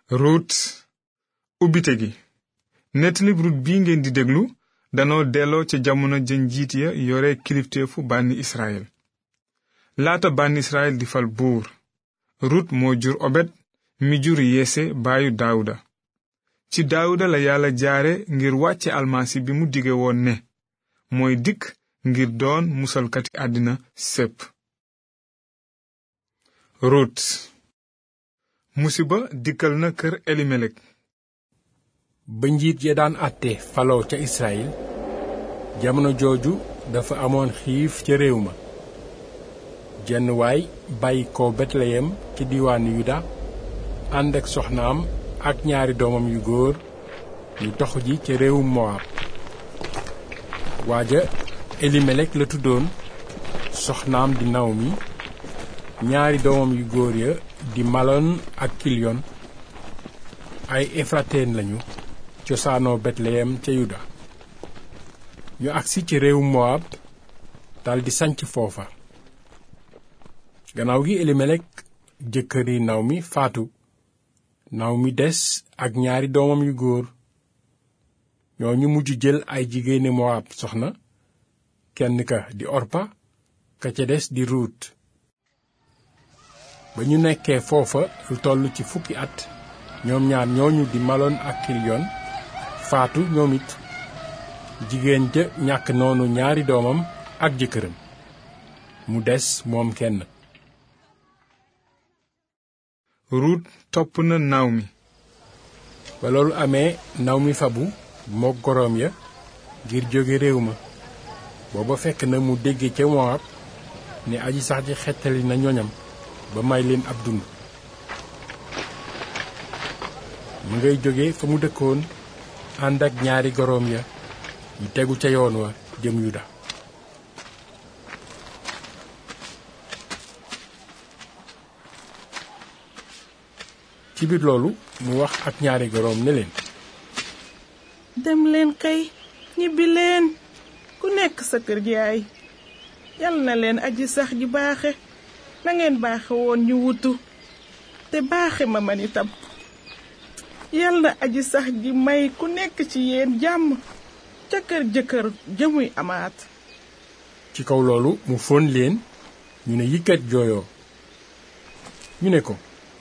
ruut ubbite gi nettalib ruut bii ngeen di déglu danoo delloo ca jamono ja njiit ya yore kilifteefu bànni israel laata bànni israel di fal buur rut moo jur obed mi jur yese baayu daawuda ci daawuda la yàlla jaare ngir wàcce almasi bi mu dige woon ne mooy dikk ngir doon musalkati àddina sépp rut musiba dikkal na kër elimelek ba njiit ya daan àtte faloo ca Israyil jamono jooju dafa amoon xiif ca réew ma jenn waay bàyyi ko Betleyem ci diiwaanu Yuda ànd ak soxnaam ak ñaari doomam yu góor ñu toxu ji ca réewum Moab waaja Elimelek la tuddoon soxnaam di Nawmi ñaari doomam yu góor ya di Malon ak Kilyon ay Efrateen lañu cosaanoo Betleyem ca Yuda ñu agsi ci réewum Moab daldi sanc foofa gannaaw gi Elimelek jëkkëri Nawmi faatu Nawmi des ak ñaari doomam yu góor ñoo ñu mujj jël ay jigéeni Moab soxna kenn ka di Orpa ka ca des di Ruut ba ñu nekkee foofa lu toll ci fukki at ñoom ñaar ñooñu di Malon ak Kilyon faatu ñoom it jigéen ja ñàkk noonu ñaari doomam ak jëkkëram mu des moom kenn ruut topp na Nawmi ba loolu amee Nawmi fabu mook goroom ya ngir jóge réew ma booba fekk na mu dégge ca Moab ne aji sax ji xettali na ñoñam ba may leen ab dund mu ngay jóge fa mu dëkkoon ànd ak ñaari goroom ya ñu tegu ca yoon wa jëm Yuda ci biir loolu mu wax ak ñaari goroom ne leen dem leen kay ñibbi leen ku nekk sa kër yaay yal na leen aji sax ji baaxe na ngeen baaxe woon ñu wutu te baaxe ma man itam yal na aji sax ji may ku nekk ci yéen jàmm ca kër jëkkër jëmuy amaat ci kaw loolu mu fóon leen ñu ne yikkat jooyoo ñu ne ko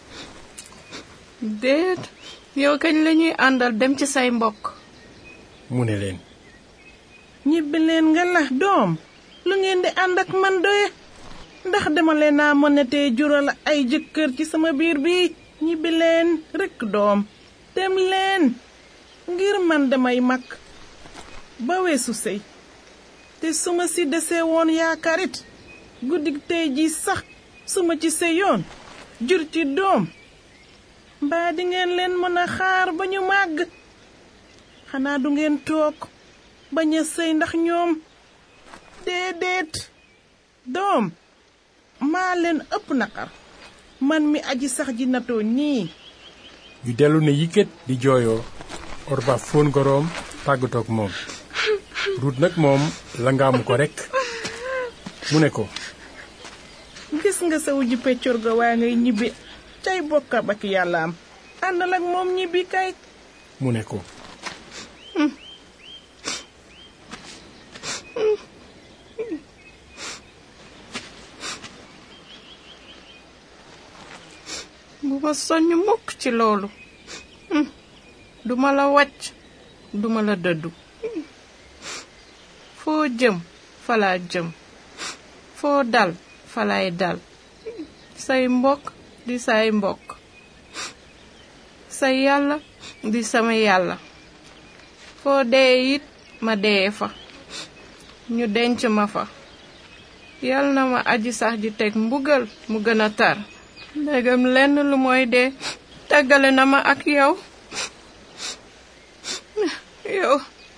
déet yow kañ lañuy àndal dem ci say mbokk mu ne leen ñibbi leen nga la doom lu ngeen di ànd ak man doye ndax dama leen naa mën a tee jural ay jëkkër ci sama biir bi ñibbi leen rekk doom dem leen ngir man damay mag ba weesu sëy te su ma si desee woon yaakaarit guddi tey ji sax su ma ci sëyoon jur ci doom mbaa di ngeen leen mën a xaar ba ñu màgg xanaa du ngeen toog bañ a sëy ndax ñoom déedéet doom maa leen ëpp naqar man mi aji sax ji natoo nii ñu dellu ne yikkat di jooyoo Orpa fóon goroom tàggatoog moom Ruut nag moom la ngaamu ko rekk mu ne ko gis nga sa wujju peccor ga waa ngay ñibbi cay bokkam ak yàlla am àndal ak moom ñibbi kay mu ne ko bu ma soññ mukk ci loolu duma la wàcc duma la dëddu foo jëm falaa jëm foo dal falay dal say mbokk di say mbokk say yàlla di sama yàlla foo dee it ma dee fa ñu denc ma fa yal na ma aji sax ji teg mbugal mu gën a tar ndegam lenn lu mooy dee tàggale na ma ak yow yow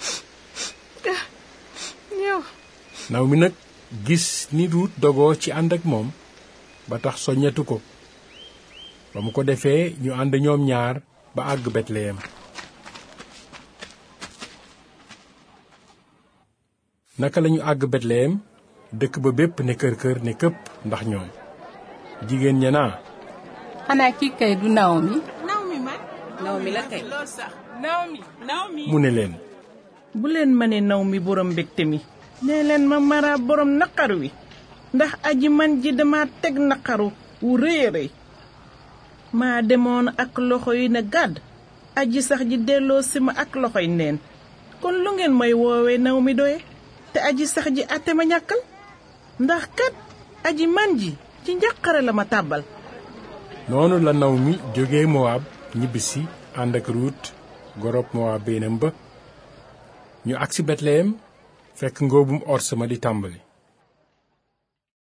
yow naw mi nag gis ni Ruut dogoo ci ànd ak moom ba tax soññetu ko ba mu ko defee ñu ànd ñoom ñaar ba àgg Betleyem naka lañu àgg Betleyem dëkk ba bépp ne kër kër ne këpp ndax ñoom jigéen ña naa xanaa kii kay du Naomi Naomi ma naw mi la kay mu ne leen bu leen ma ne naw mi borom mbégte mi nee leen ma mara borom naqar wi ndax aji man ji dama teg naqaru wu rëy a rëy maa demoon ak loxo yi ne gàdd aji sax ji delloo si ma ak loxoy neen kon lu ngeen may woowee naw mi doye te aji sax ji àtte ma ñàkkal ndax kat aji man ji ci njàqare la ma tàbbal noonu la naw mi jóge mowaab ñibbisi ànd ak ruut gorob mowaab beenam ba ñu agsi betleyem fekk ngóobum ors ma di tàmbali